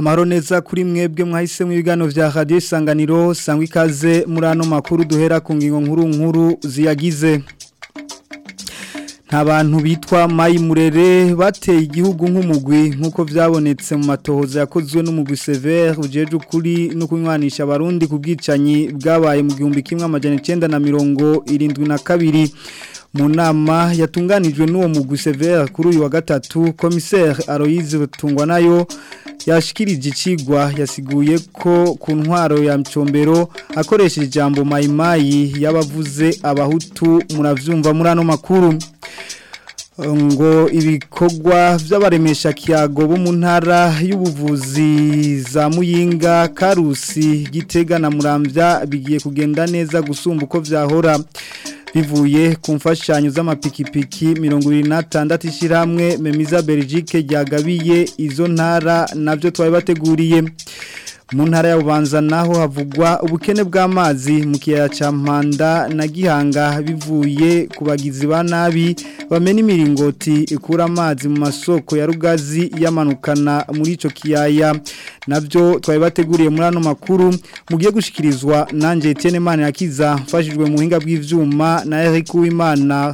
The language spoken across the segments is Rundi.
amahoro neza kuri mwebwe mwahise mu biganiro vya radio isanganiro sangwa ikaze muri ano makuru duhera ku ngingo nkuru nkuru ziyagize nta bantu bitwa mayi murere bateye igihugu nk'umugwi nk'uko byabonetse mu matohoza yakozwe n'umugwi severe ujeje ukuri no kunywanisha abarundi ku bwicanyi bwabaye mu gihumbi kimwe amajana icyenda na mirongo irindwi na kabiri mu nama yatunganijwe n'uwo mugwi severe kuri uyu wa gatatu komiseri Aloyize batungwa nayo yashikirije icigwa yasiguye ko ku ntwaro ya mcombero akoresheje ijambo mayimayi y'abavuze abahutu muravyumva muri ano makuru ngo ibikorwa by'abaremesha kiyago bo mu ntara y'ubuvuzi za muyinga karusi gitega na murambya bigiye kugenda neza gusumba uko byahora bivuye ku mfashanyo z'amapikipiki mirongo irindwi n'atandatu ishyirahamwe memiza Belgique ryagabiye izo ntara nabyo twari bateguriye mu ntara y'abubanza naho havugwa ubukene bw'amazi mu kiyaya cya mpanda na gihanga bivuye ku bagizi ba nabi bamena imiringoti ikura amazi mu masoko ya rugazi yamanukana muri icyo kiyaya nabyo twari bateguriye muri ano makuru mugiye gushikirizwa nanjye Etienne Manirakiza mfashijwe mu buhinga bw'ivyuma na Eric Uwimana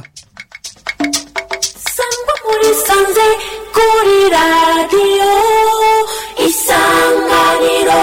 sangwa muri sanze kuri radiyo isanganiro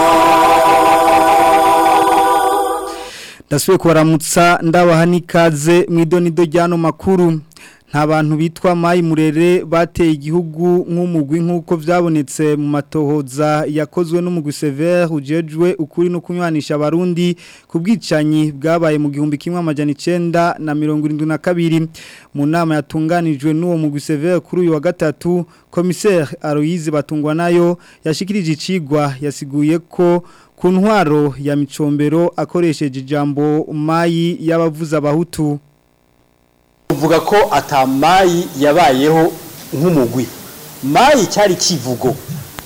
ndasubiye kubaramutsa ndabaha n'ikaze mu idonido ry'ano makuru nta bantu bitwa mayi murere bateye igihugu nk'umugwi nk'uko byabonetse mu matohoza yakozwe n'umugwi severe ujejwe ukuri no kunywanisha abarundi ku bwicanyi bwabaye mu gihumbi kimwe amajana icyenda na mirongo irindwi na kabiri mu nama yatunganijwe n'uwo mugwi severe kuri uyu wa gatatu komiseri Aloyize batungwa nayo yashikirije icigwa yasiguye ko ku ntwaro ya micombero akoresheje ijambo mayi y'abavuza abahutu uvuga ko atamayi yabayeho nk'umugwi mayi cyari kivugo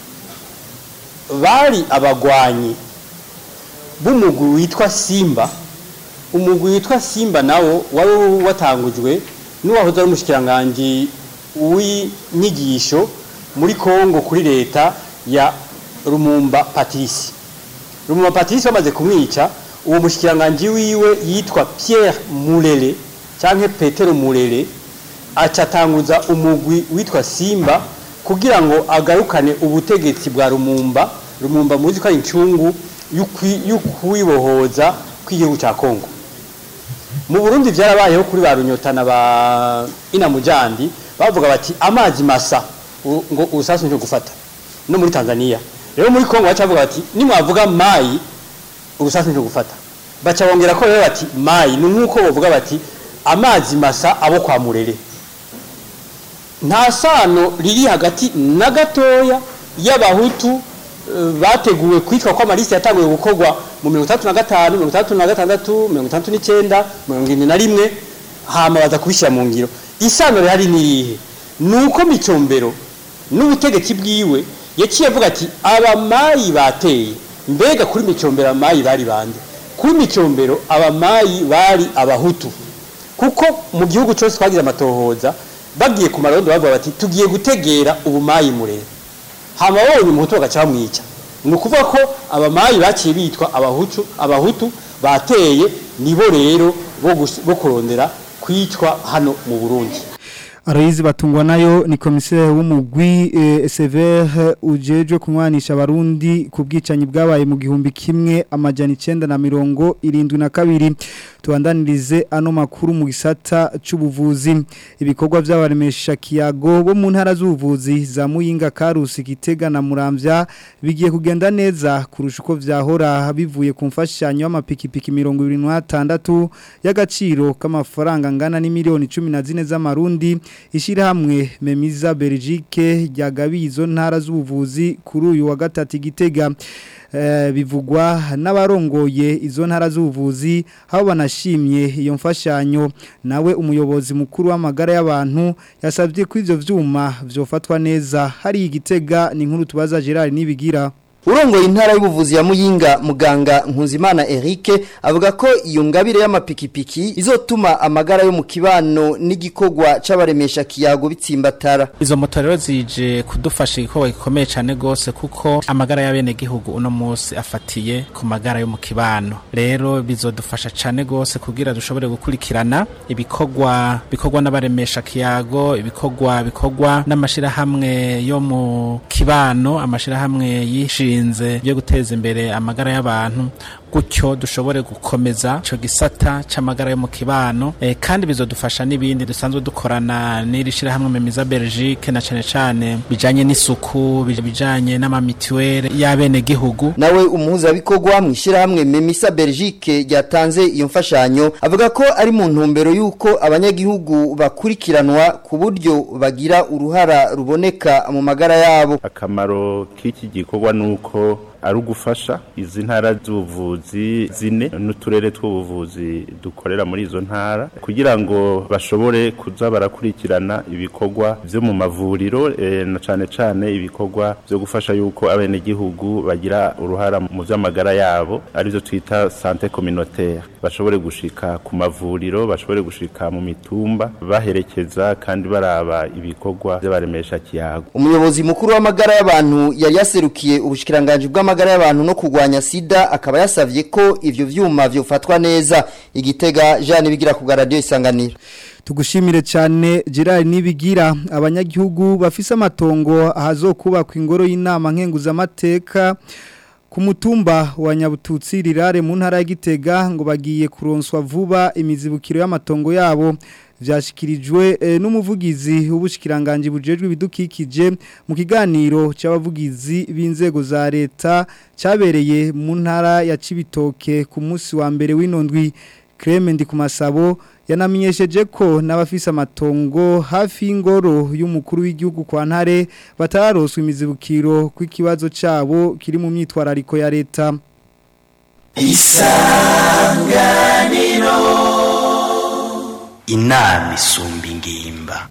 bari abagwanyi b'umugwi witwa simba umugwi witwa simba nawo wari watangujwe n'uwahoze ari umushyikirangajwi w'inyigisho muri congo kuri leta ya rumumba patrice rumumba patrice bamaze kumwica uwo mushyikirangajwi wiwe yitwa pierre murere cyangwa petero murere acatanguza umugwi witwa simba kugira ngo agarukane ubutegetsi bwa rumumba rumumba muzi ko ari incungu y'ukwibohoza kw'igihugu cya kongo mu burundi byarabayeho kuri ba runyotana ba inamujandi bavuga bati amazi masa ngo urusasu nje gufata no muri tanzania rero muri kongo baca bavuga bati nimwavuga mayi urusasu nje gufata baca bongera ko rero bati mayi ni nk'uko bavuga bati amazi masa abo kwa murere nta sano riri hagati na gatoya y'abahutu bateguwe kwitwa ko amalisi yatanguye gukorwa mu mirongo itandatu na gatanu mirongo itandatu na gatandatu mirongo itandatu n'icyenda mirongo irindwi na rimwe hama baza kubishyira mu ngiro isano rihari ni irihe ni uko micombero n'ubutegetsi bwiwe yaciye avuga ati abamayi bateye mbega kuri micombero abamayi bari bande kuri micombero abamayi bari abahutu kuko mu gihugu cyose twagize amatohoza bagiye ku marondo bavuga bati tugiye gutegera ubumayi murere hama babonye umuhutu bagaca bamwica ni ukuvuga ko abamayi baciye bitwa abahutu abahutu bateye nibo rero bo kurondera kwicwa hano mu burundi Aloyize batungwa nayo ni komiseri w'umugwi e, severe ujejwe kunywanisha abarundi ku bwicanyi bwabaye mu gihumbi kimwe amajana icyenda na mirongo irindwi na kabiri tubandanirize ano makuru mu gisata c'ubuvuzi ibikorwa by'abaremesha kiyago bo mu ntara z'ubuvuzi za Muyinga Karusi Gitega na Muramvya bigiye kugenda neza kurusha uko vyahora bivuye ku mfashanyo y'amapikipiki 26 y'agaciro k'amafaranga ngana ni miliyoni 14 z'amarundi ishyirahamwe memiza Belgique ryagabiye izo ntara z'ubuvuzi kuri uyu wa gatatu Gitega bivugwa n'abarongoye izo ntara z'ubuvuzi aho banashimye iyo mfashanyo nawe umuyobozi mukuru w'amagara y'abantu yasabye ko ivyo vyuma vyofatwa neza hari igitega ni nkuru tubaza Gerard nibigira urongoye intara y'ubuvuzi ya Muyinga muganga Nkuzimana Eric avuga ko iyo ngabire y'amapikipiki izotuma amagara yo mu kibano n'igikogwa c'abaremesha kiyago bitsimbatara izo moto rero zije kudufasha igikorwa gikomeye cyane gose kuko amagara y'abene gihugu uno munsi afatiye ku magara yo mu kibano rero bizodufasha cyane gose kugira dushobore gukurikirana ibikorwa bikorwa n'abaremesha kiyago ibikorwa bikorwa n'amashirahamwe yo mu kibano amashirahamwe yishinze byo guteza imbere amagara y'abantu gutyo dushobore gukomeza ico gisata c'amagara yo mu kibano e, kandi bizodufasha n'ibindi dusanzwe dukorana n'iri shirahamwe Memiza Belgique na cane cane bijanye n'isuku bijanye n'amamituwere y'abene gihugu nawe umuhuza bikorwa mu ishirahamwe Memisa Belgique ryatanze iyo mfashanyo avuga ko ari mu ntumbero yuko abanyagihugu bakurikiranwa ku buryo bagira uruhara ruboneka mu magara yabo akamaro k'iki gikorwa nuko ari ugufasha izi ntara z'ubuvuzi zine n'uturere tw'ubuvuzi dukorera muri izo ntara kugira ngo bashobore kuza barakurikirana ibikorwa byo mu mavuriro e, na cane cane ibikorwa byo gufasha yuko abenegihugu bagira uruhara mu vy'amagara yabo arivyo twita sante communautaire bashobore gushika ku mavuriro bashobore gushika mu mitumba baherekeza kandi baraba ibikorwa by'abaremesha kiyago umuyobozi mukuru w'amagara y'abantu yari yaserukiye ubushikiranganje bw'amagara y'abantu no kurwanya sida akaba yasavye ko ivyo vyuma vyofatwa neza igitega Jeanne bigira ku radio isanganiro tugushimire cyane Gerard nibigira abanyagihugu bafise amatongo ahazokubakwa ingoro y'inama nkenguzamateka ku mutumba wa Nyabututsi rirare mu ntara ya Gitega ngo bagiye kuronswa vuba imizibukiro y'amatongo yabo vyashikirijwe e, n'umuvugizi w'ubushikiranganje bujejwe ibidukikije mu kiganiro c'abavugizi b'inzego za leta cabereye mu ntara ya Cibitoke ku munsi wa mbere w'inondwi Clement Kumasabo yanamenyesheje ko n'abafise amatongo hafi y'ingoro y'umukuru w'igihugu kwa ntare batararoswa imizibukiro kw'ikibazo cabo kiri mu myitwarariko ya leta isanganiro inama isumba ingimba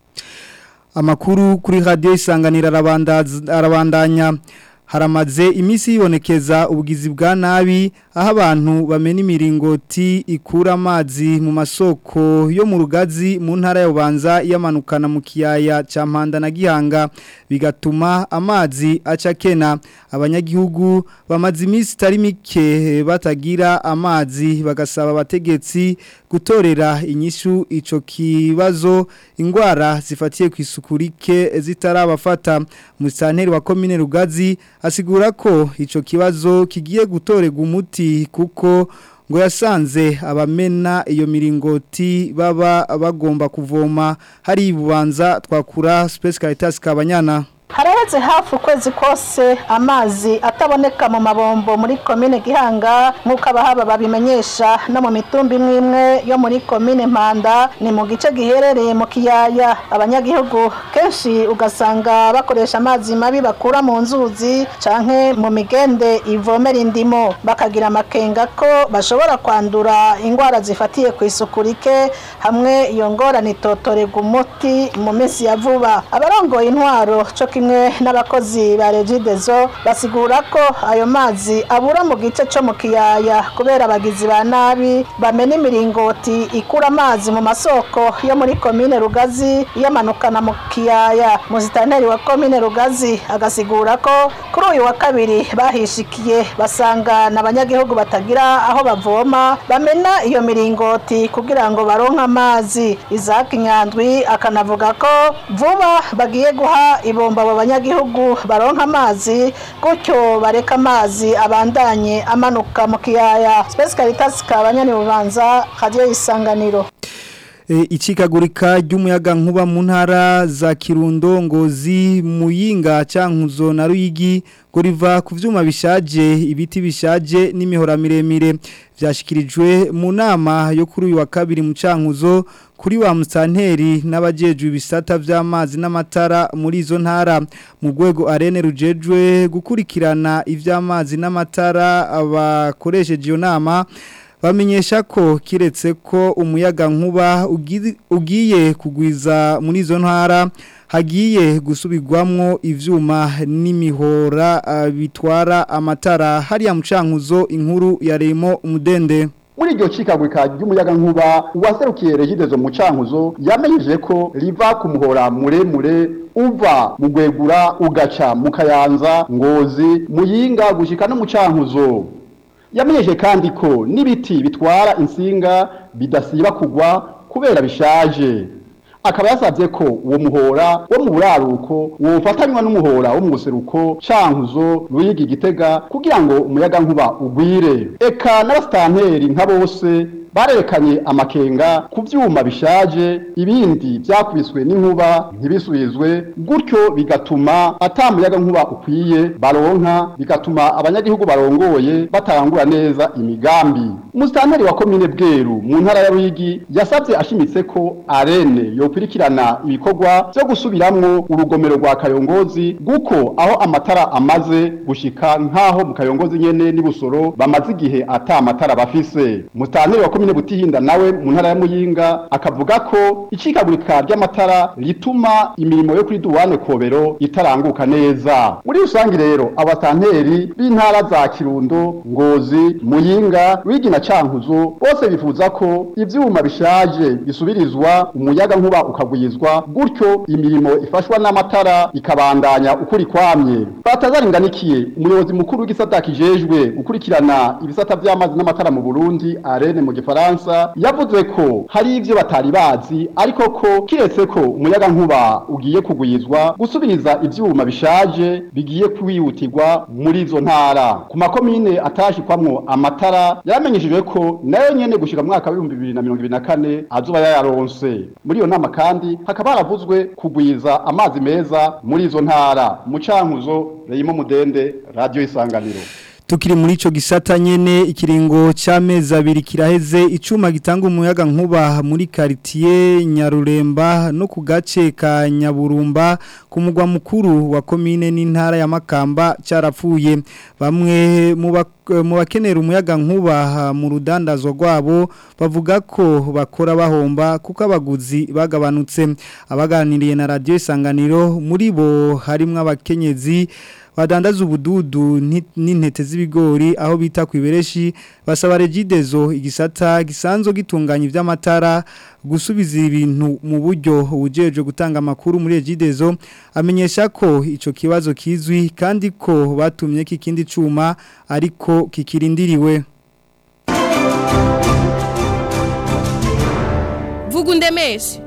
amakuru kuri radio isanganira arabandanya haramaze imisi yibonekeza ubugizi bwa nabi aho abantu bamena imiringoti ikura amazi mu masoko yo mu rugazi mu ntara ya Bubanza yamanukana mu kiyaya ca Mpanda na Gihanga bigatuma amazi aca kena abanyagihugu bamaze imisi itari mike batagira amazi bagasaba abategetsi gutorera inyishu ico kibazo ingwara zifatiye ku isuku rike zitarabafata musanteri wa komine rugazi asigura ko ico kibazo kigiye gutorega umuti kuko ngo yasanze abamena iyo miringoti baba bagomba kuvoma hari ibubanza twakura Space Caritas Kabanyana haraheze hafi ukwezi kose amazi ataboneka mu mabombo muri komine gihanga nk'uko abahaba babimenyesha no mu mitumba imwe imwe yo muri komine mpanda ni mu gice giherereye mu kiyaya abanyagihugu kenshi ugasanga bakoresha amazi mabi bakura mu nzuzi canke mu migende ivomera indimo bakagira amakenga ko bashobora kwandura indwara zifatiye ku isuku rike hamwe iyo ngorane itotorerwa umuti mu minsi ya vuba abarongoye intwaro co kimwe n'abakozi ba regidezo basigura ko ayo mazi abura mu gice cyo mu kiyaya kubera abagizi ba nabi bamena imiringoti ikura amazi mu masoko yo muri komine rugazi yamanukana mu kiyaya muzitaneri wa komine rugazi agasigura ko kuri uyu wa kabiri bahishikiye basanga n'abanyagihugu batagira aho bavoma bamena iyo miringoti kugira ngo baronke amazi izaki nyandwi akanavuga ko vuba bagiye guha ibomba abo banyagihugu baronka amazi gutyo bareka amazi abandanye amanuka mu kiyaya Space Caritas kabanyani bubanza radio isanganiro Ichikagurika ry'umuyaga nkuba mu ntara za Kirundo ngozi muyinga cankuzo na Ruyigi ngo riva ku vyuma bishaje ibiti bishaje n'imihora miremire vyashikirijwe mu nama yo kuri uyu wa kabiri mu cankuzo kuri wa musanteri n'abajejwe ibisata vy'amazi n'amatara muri izo ntara mu rwego arene rujejwe gukurikirana ivy'amazi n'amatara abakoresheje iyo nama bamenyesha ko kiretse ko umuyaga nkuba ugi- ugiye kugwiza muri izo ntara hagiye gusubirwamwo ivyuma n'imihora ah, bitwara amatara hariya mucankuzo inkuru ya Remo umudende muri iryo cikagurika ry'umuyaga nkuba uwaserukiye regidezo mu cankuzo yamenyeje ko riva ku muhora muremure uva mu gwegura ugaca mu kayanza ngozi muyinga gushika no mu cankuzo yamenyeje kandi ko n'ibiti bitwara insinga bidasiba kugwa kubera bishaje akaba yasabye ko uwo muhora wo mu buraruko wofatanywa n'umuhora wo mu buseruko cankuzo ruyigi gitega kugira ngo umuyaga nkuba ugwire eka n'abasitanteri nka bose barerekanye amakenga ku vyuma bishaje ibindi vyakubiswe n'inkuba ntibisubizwe gutyo bigatuma ata muyaga nkuba ukwiye baronka bigatuma abanyagihugu barongoye batangura neza imigambi umusitanteri wa komine bweru mu ntara ya ruyigi yasabye ashimitse ko arene yokurikirana ibikorwa vyo gusubiramwo urugomero rwa kayongozi guko aho amatara amaze gushika nk'aho mu kayongozi nyene n'ibusoro bamaze igihe ata amatara bafise umusitanteri wa komine butihinda nawe mu ntara ya muyinga akavuga ko icikagurika ry'amatara rituma imirimo yo kuri duwane kobero itaranguka neza muri rusangi rero abasitanteri b'intara za kirundo ngozi muyinga wigi na cankuzo bose bifuza ko ivyuma bishaje bisubirizwa umuyaga nkuba ukagwizwa gutyo imirimo ifashwa n'amatara ikabandanya ukuri kwamye batazaringanikiye umuyobozi mukuru w'igisata kijejwe gukurikirana ibisata vy'amazi n'amatara mu Burundi arene mu gifaransa yavuze ko hari ivyo batari bazi ariko ko kiretse ko umuyaga nkuba ugiye kugwizwa gusubiriza ivyuma bishaje bigiye kwihutirwa muri izo ntara ku makomine atashikwamwo amatara yaramenyeshejwe ko nayo nyene gushika mu mwaka w'ibihumbi bibiri na mirongo ibiri na kane azoba yayaronse muri iyo nama kandi hakaba haravuzwe kugwiza amazi meza muri izo ntara mu cankuzo reyimo mudende radio isanganiro Tukiri muri ico gisata nyene ikiringo c'amezi abiri kiraheze icuma gitanga umuyaga nkuba muri quartier Nyaruremba no ku gace ka Nyaburumba ku mugwa mukuru wa commune n'intara ya Makamba carapfuye bamwe mu bak- mu bakenera umuyaga nkuba mu rudandazwa rwabo bavuga ko bakora bahomba kuko abaguzi bagabanutse abaganiriye na radio isanganiro muri bo harimwo abakenyezi badandaza ubududu nti- n'intete z'ibigori aho bita ku ibereshi basaba regidezo igisata gisanzwe gitunganya iby'amatara gusubiza ibintu mu buryo ubujeje gutanga amakuru muri regidezo amenyesha ko ico kibazo kizwi kandi ko batumye kikindi cuma ariko kikirindiriwe vuga undemeshe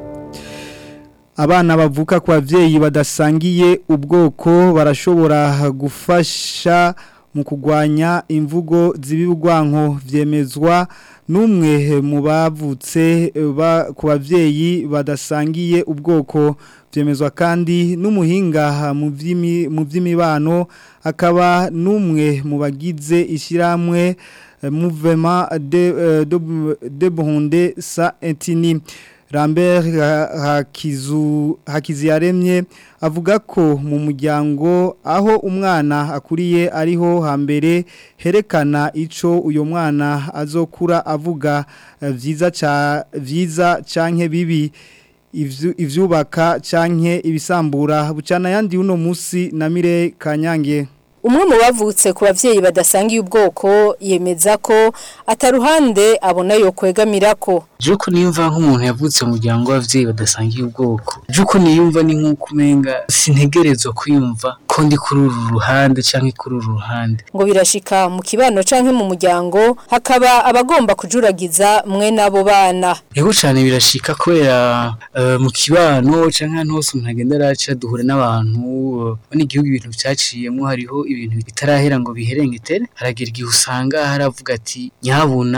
Abana bavuka kwa vyeyi badasangiye ubwoko barashobora gufasha mu kugwanya imvugo zibibugwanko vyemezwa numwe mu bavutse ba, ku bavyeyi badasangiye ubwoko vyemezwa kandi n'umuhinga mu vy'imi- mu vy'imibano akaba numwe mu bagize ishiramwe mouvement de euh, de, de Burundi sa etini Lambert Ha- Hakizu Hakiziyaremye avuga ko mu muryango aho umwana akuriye ariho hambere herekana ico uyo mwana azokura avuga eh, vyiza ca vyiza canke bibi ivyu- ivyubaka canke ibisambura bucana yandi uno musi na Mire Kanyange Umwe mu bavutse ku bavyeyi badasangiye ubwoko yemeza ko ataruhande abona yo kwegamirako. Juko niyumva nk'umuntu yavutse mu muryango w'abavyeyi badasangiye ubwoko. Juko niyumva ni nk'uko umenga sintegerezwa kwiyumva ko ndi kuri uru ruhande canke kuri uru ruhande. Ngo birashika mu kibano canke mu muryango hakaba abagomba kujuragiza mwe nabo bana. Ego cane birashika kubera eh, mu kibano canke ahantu hose umuntu agenda araca duhure n'abantu eh, bane igihugu ibintu vyaciyemwo hariho ibintu bitarahera ngo biherengetere haragira igihe usanga haravuga ati nyabuna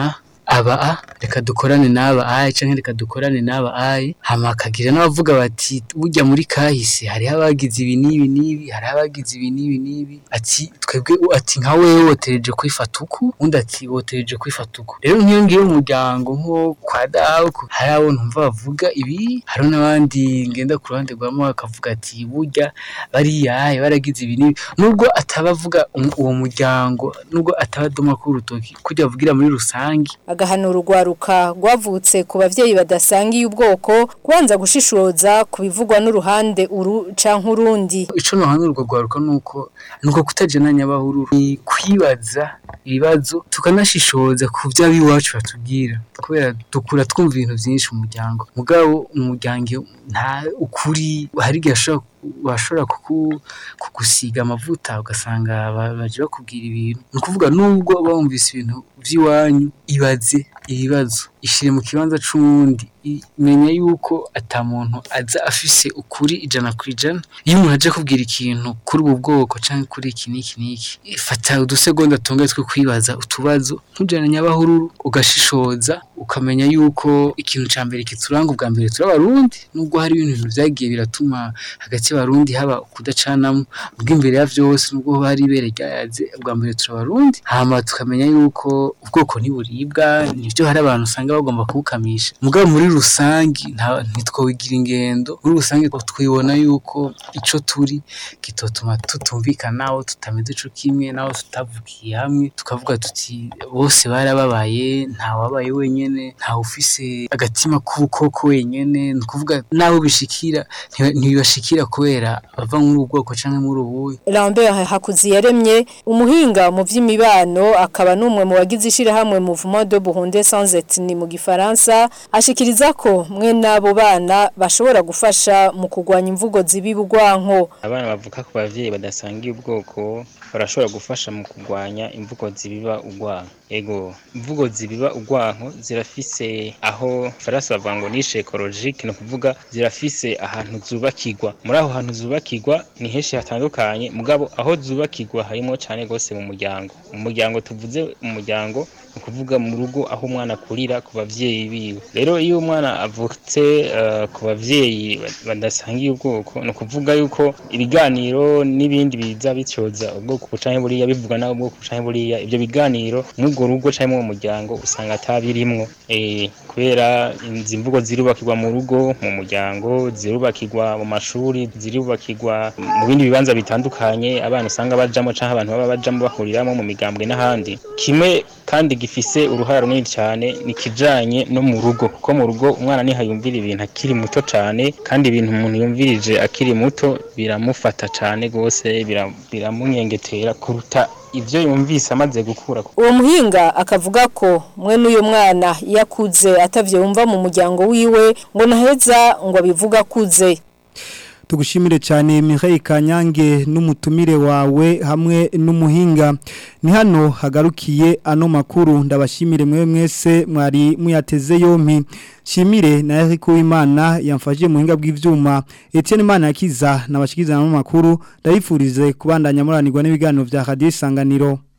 aba a reka dukorane n'aba ayi canke reka dukorane n'aba ayi hama akagira n'abavuga bati burya muri kahise hariho abagize ibi n'ibi n'ibi hariho abagize ibi n'ibi n'ibi ati twebwe ati nka wewe wotereje kwifata uku undi ati wotereje kwifata uku rero nk'iyo ngiyo mu muryango nko kwa dawe ku- hari abo numva bavuga ibi hariho n'abandi ngenda ku ruhande rwa mama bakavuga ati burya bariya ayi baragize ibi n'ibi nubwo atabavuga um- uwo muryango nubwo atabadoma ku rutoki kujya avugira muri rusange agahanura urwaruka rwavutse ku bavyeyi badasangiye ubwoko kubanza gushishoza ku bivugwa n'uruhande uru canke urundi ico nohanura urwo rwaruka nuko nuko kutajana nyabahururu ni kwibaza ibibazo tukanashishoza ku vyo abiwacu batubwira kubera dukura twumva ibintu vyinshi mu muryango mugabo umuryango nta ukuri hari igihe ashobora bashobora kuku- kugusiga amavuta ugasanga ba- baje bakubwira ibintu ni ukuvuga nubwo bumvise ibintu vy'iwanyu ibaze ibibazo ishire mu kibanza c'uwundi i- menya yuko ata muntu aza afise ukuri ijana ku ijana iyo umuntu aje kubwira ikintu kuri ubu bwoko canke kuri iki n'iki n'iki fata udusegonda tungaye two kwibaza utubazo ntujane nyabahururu ugashishoza ukamenya yuko ikintu ca mbere kituranga ubwa mbere turi abarundi nubwo hari ibintu vyagiye biratuma hagati y'abarundi haba kudacanamo bw'imbere ya vyose nubwo hoba hari ibere ryayaze ubwa mbere turi abarundi hama tukamenya yuko ubwoko ntiburibwa nivyo hari abantu usanga bagomba kubukamisha mugabo muri rusangi nta- ntitwobigira ingendo muri rusange twibona yuko ico turi kitotuma tutumvikana aho tutameze co kimwe naho tutavukiye hamwe tukavuga tuti bose barababaye nta wabaye wenyene nta ufise agatima k'ubukoko wenyene ni ukuvuga n'abo bishikira ntiba- ntibibashikira kubera bava muri ubu bwoko canke muri ubuhe Lambert Hakuziyaremye umuhinga mu vy'imibano akaba numwe mu bagize ishirahamwe Mouvement de Burundi sans ethnie mu gifaransa ashikiriza ko mwe nabo bana bashobora gufasha mu kugwanya imvugo zibibugwanko abana bavuka ku bavyeyi badasangiye ubwoko barashobora gufasha mu kurwanya imvugo zibiba urwanko ego imvugo zibiba urwanko zirafise aho farasi bavuga ngo nishe ekologike ni ukuvuga zirafise ahantu zubakirwa muri aho hantu zubakirwa ni henshi hatandukanye mugabo aho zubakirwa harimo cyane rwose mu muryango mu muryango tuvuze umuryango ni ukuvuga mu rugo aho umwana akurira ku bavyeyi biwe rero iyo umwana avutse eh, ku bavyeyi ba- badasangiye ubwoko ni ukuvuga yuko ibiganiro n'ibindi biza bityoza ubwoko canke buriya bivuga naho ubwoko canke buriya ibyo biganiro mw'urwo rugo canke mu muryango usanga atabirimwo eh, kubera izi mvugo zirubakirwa mu rugo mu muryango zirubakirwa mu mashuri zirubakirwa mu bindi bibanza bitandukanye abana usanga bajamo canke abantu baba bajamo bahuriramo mu migambwe n'ahandi kimwe kandi gifise uruhara runini cyane ni kijanye no mu rugo kuko mu rugo umwana nihayumvira ibintu akiri muto cyane kandi ibintu umuntu yumvirije akiri muto biramufata cyane gose bira- biramunyengetera kuruta ivyo yumvise amaze gukura uwo muhinga akavuga ko mwe n'uyu mwana iyo akuze atavyumva mu muryango wiwe ngo naheza ngo abivuga akuze tugushimire cyane Mireille Kanyange n'umutumire wawe hamwe n'umuhinga ni hano hagarukiye ano makuru ndabashimire mwe mwese mwari muyateze yompi shimire na Eric Uwimana yamfashije muhinga bw'ivyuma Etienne Imana yakiza nabashikiza no makuru ndabifurize kubandanya muranirwa n'ibiganiro vya Radio Isanganiro